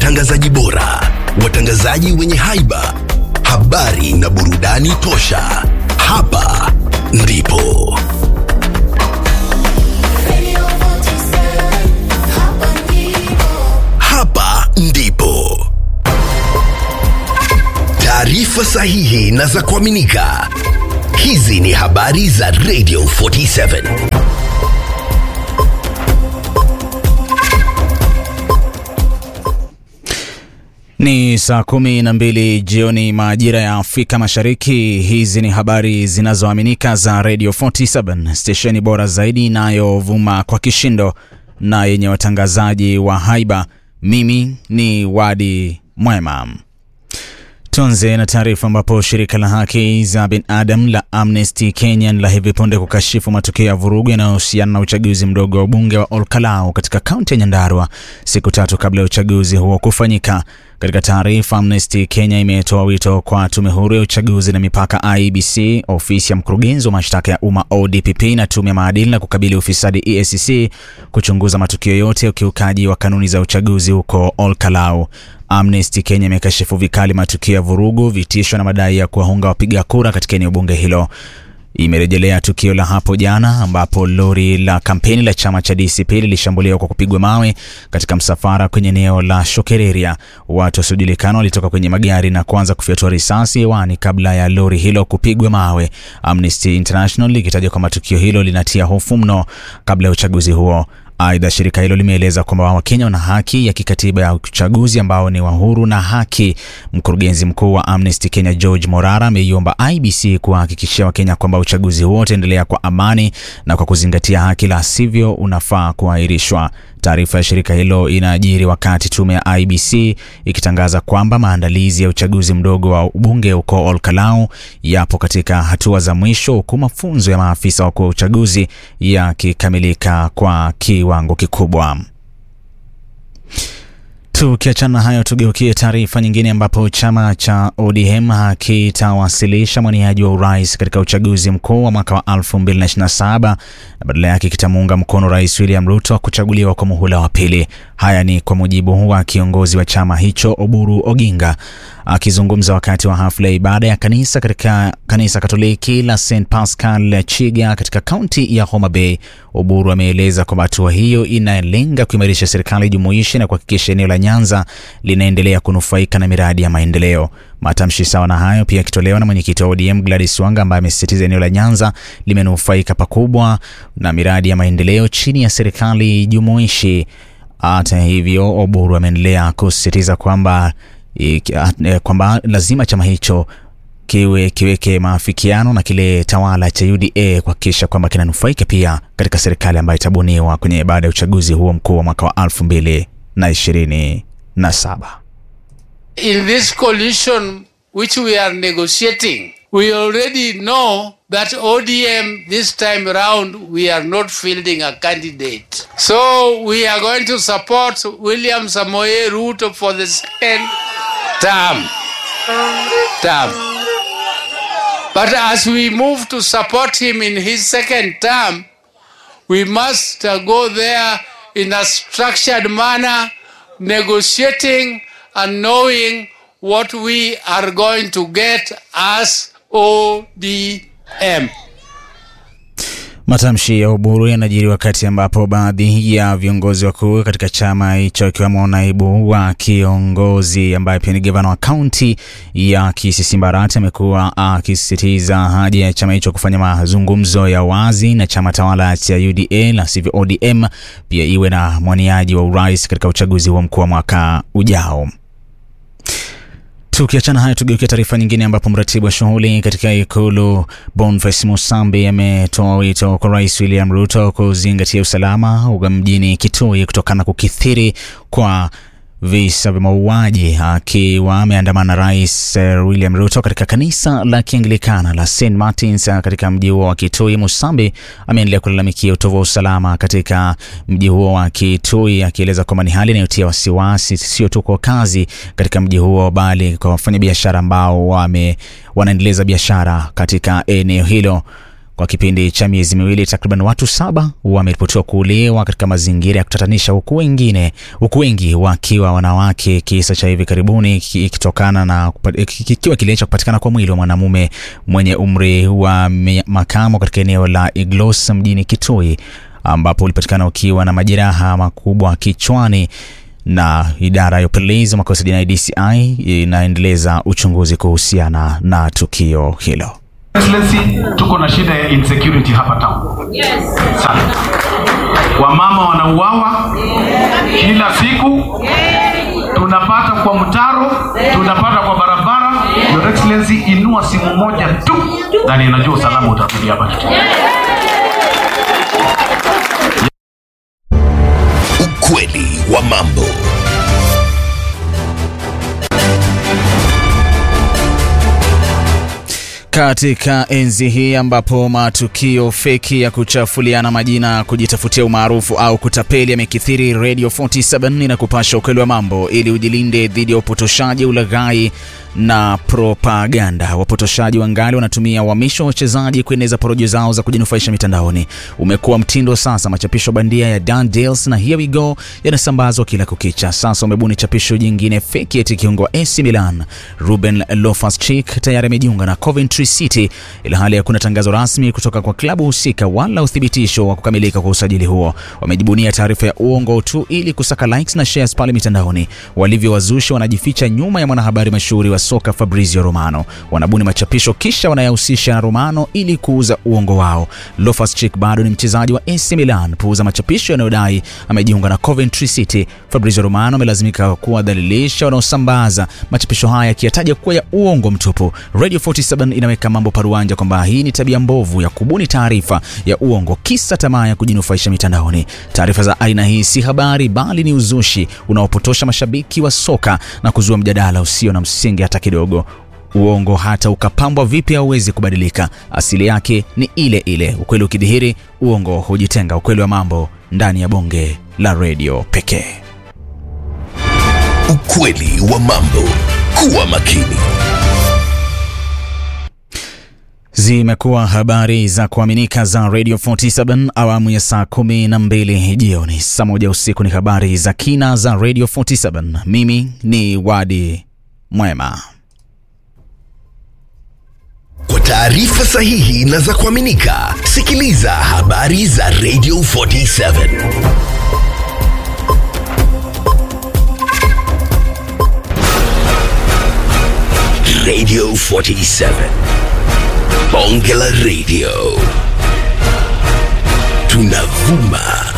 watangazaji bora, watangazaji wenye haiba, habari na burudani tosha. Hapa ndipo Radio 47, hapa ndipo. hapa ndipo taarifa sahihi na za kuaminika. Hizi ni habari za Radio 47. Ni saa kumi na mbili jioni majira ya Afrika Mashariki. Hizi ni habari zinazoaminika za Radio 47 stesheni bora zaidi inayovuma kwa kishindo na yenye watangazaji wa haiba. Mimi ni Wadi Mwema. Tuanze na taarifa ambapo shirika la haki za binadamu la Amnesty Kenya la hivi punde kukashifu matukio ya vurugu yanayohusiana na uchaguzi mdogo wa ubunge wa Olkalau katika kaunti ya Nyandarua siku tatu kabla ya uchaguzi huo kufanyika. Katika taarifa, Amnesty Kenya imetoa wito kwa tume huru ya uchaguzi na mipaka IEBC, ofisi ya mkurugenzi wa mashtaka ya umma ODPP na tume ya maadili na kukabili ufisadi EACC kuchunguza matukio yote ya ukiukaji wa kanuni za uchaguzi huko Olkalau. Amnesty Kenya imekashifu vikali matukio ya vurugu, vitisho na madai ya kuwahonga wapiga kura katika eneo bunge hilo. Imerejelea tukio la hapo jana ambapo lori la kampeni la chama cha DCP lilishambuliwa kwa kupigwa mawe katika msafara kwenye eneo la Shokereria. Watu wasiojulikana walitoka kwenye magari na kuanza kufyatua risasi hewani kabla ya lori hilo kupigwa mawe. Amnesty International likitaja kwamba tukio hilo linatia hofu mno kabla ya uchaguzi huo. Aidha, shirika hilo limeeleza kwamba Wakenya wana haki ya kikatiba ya uchaguzi ambao ni wa huru na haki. Mkurugenzi mkuu wa Amnesty Kenya George Morara ameiomba IBC kuwahakikishia Wakenya kwamba uchaguzi huo utaendelea kwa amani na kwa kuzingatia haki, la sivyo unafaa kuahirishwa. Taarifa ya shirika hilo inaajiri wakati tume ya IBC ikitangaza kwamba maandalizi ya uchaguzi mdogo wa ubunge huko Olkalau yapo katika hatua za mwisho, huku mafunzo ya maafisa wakuu wa uchaguzi yakikamilika kwa kiwango kikubwa. Tukiachana na hayo, tugeukie taarifa nyingine ambapo chama cha ODM hakitawasilisha mwaniaji wa urais katika uchaguzi mkuu wa mwaka wa 2027 na badala yake kitamuunga mkono Rais William Ruto kuchaguliwa kwa muhula wa pili. Haya ni kwa mujibu wa kiongozi wa chama hicho Oburu Oginga akizungumza wakati wa hafla ya ibada ya kanisa katika kanisa Katoliki la St Pascal Chiga katika kaunti ya Homa Bay. Oburu ameeleza kwamba hatua hiyo inalenga kuimarisha serikali jumuishi na kuhakikisha eneo la Nyanza linaendelea kunufaika na miradi ya maendeleo. Matamshi sawa na hayo pia yakitolewa na mwenyekiti wa ODM Gladys Wanga ambaye amesisitiza eneo la Nyanza limenufaika pakubwa na miradi ya maendeleo chini ya serikali jumuishi. Hata hivyo, Oburu ameendelea kusisitiza kwamba iki- eh, kwamba lazima chama hicho kiwe kiweke maafikiano na kile tawala cha UDA kuhakikisha kwamba kinanufaika pia katika serikali ambayo itabuniwa kwenye baada ya uchaguzi huo mkuu wa mwaka wa 2027. in this coalition which we are negotiating, we already know that ODM this time around we are not fielding a candidate. So we are going to support William Samoe Ruto for the second term. term. But as we move to support him in his second term, we must uh, go there in a structured manner, negotiating and knowing what we are going to get as ODM. Matamshi ya Oburu yanajiri wakati ambapo baadhi ya viongozi wakuu katika chama hicho ikiwemo naibu wa kiongozi ambaye pia ni gavana wa kaunti ya Kisii Mbarati amekuwa akisisitiza haja ya chama hicho kufanya mazungumzo ya wazi na chama tawala cha UDA la sivyo ODM pia iwe na mwaniaji wa urais katika uchaguzi huo mkuu wa mwaka ujao. Tukiachana hayo, tugeukia taarifa nyingine ambapo mratibu wa shughuli katika ikulu Boniface Musambi ametoa wito kwa Rais William Ruto kuzingatia usalama wa mjini Kitui kutokana na kukithiri kwa visa vya mauaji akiwa ameandamana na Rais eh, William Ruto katika kanisa la Kianglikana la St Martins eh, katika mji huo wa Kitui. Musambi ameendelea kulalamikia utovu wa usalama katika mji huo wa Kitui, akieleza kwamba ni hali inayotia wasiwasi sio tu kwa wakazi katika mji huo, bali kwa wafanyabiashara ambao wame wanaendeleza biashara katika eneo hilo. Kwa kipindi cha miezi miwili, takriban watu saba wameripotiwa kuuliwa katika mazingira ya kutatanisha, huku wengine huku wengi wakiwa wanawake, kisa cha hivi karibuni kikitokana na kikiwa kile cha kupatikana kwa mwili wa mwanamume mwenye umri wa mi- makamo katika eneo la Iglos mjini Kitui ambapo ulipatikana ukiwa na majeraha makubwa kichwani na idara ya upelelezi wa makosa jinai DCI inaendeleza uchunguzi kuhusiana na tukio hilo. Excellency, tuko na shida ya insecurity hapa town. Yes. Sana. Wamama wanauawa kila siku. Tunapata kwa mtaro, tunapata kwa barabara. Your Excellency, inua simu moja tu na ninajua usalama utarudi hapa. Ukweli wa mambo. Katika enzi hii ambapo matukio feki ya kuchafuliana majina, kujitafutia umaarufu au kutapeli yamekithiri, Radio 47 inakupasha ukweli wa mambo ili ujilinde dhidi ya upotoshaji, ulaghai na propaganda. Wapotoshaji wangali wanatumia uhamisho wa wachezaji kueneza porojo zao za kujinufaisha mitandaoni. Umekuwa mtindo sasa. Machapisho bandia ya Dan Deals na Here We Go yanasambazwa kila kukicha. Sasa wamebuni chapisho jingine feki eti kiungo wa AC Milan Ruben Loftus-Cheek tayari amejiunga na Coventry City, ilhali hakuna tangazo rasmi kutoka kwa klabu husika wala uthibitisho wa kukamilika kwa usajili huo. Wamejibunia taarifa ya uongo tu ili kusaka likes na shares pale mitandaoni. Walivyowazushi wanajificha nyuma ya mwanahabari mashuhuri wa soka Fabrizio Romano. Wanabuni machapisho kisha wanayahusisha na Romano ili kuuza uongo wao. Loftus-Cheek bado ni mchezaji wa AC Milan. Puuza machapisho yanayodai amejiunga na Coventry City. Fabrizio Romano amelazimika kuwadhalilisha wanaosambaza machapisho haya akiyataja kuwa ya uongo mtupu. Radio 47 inaweka mambo paruanja kwamba hii ni tabia mbovu ya kubuni taarifa ya uongo kisa tamaa ya kujinufaisha mitandaoni. Taarifa za aina hii si habari bali ni uzushi unaopotosha mashabiki wa soka na kuzua mjadala usio na msingi hata kidogo. Uongo hata ukapambwa vipi hauwezi kubadilika, asili yake ni ile ile. Ukweli ukidhihiri, uongo hujitenga. Ukweli wa mambo ndani ya bonge la redio pekee. Ukweli wa mambo. Kuwa makini. Zimekuwa habari za kuaminika za Radio 47 awamu ya saa kumi na mbili jioni. Saa moja usiku ni habari za kina za Radio 47. Mimi ni Wadi Mwema. Kwa taarifa sahihi na za kuaminika, sikiliza habari za Radio 47. Radio 47. Bonge la Radio. Tunavuma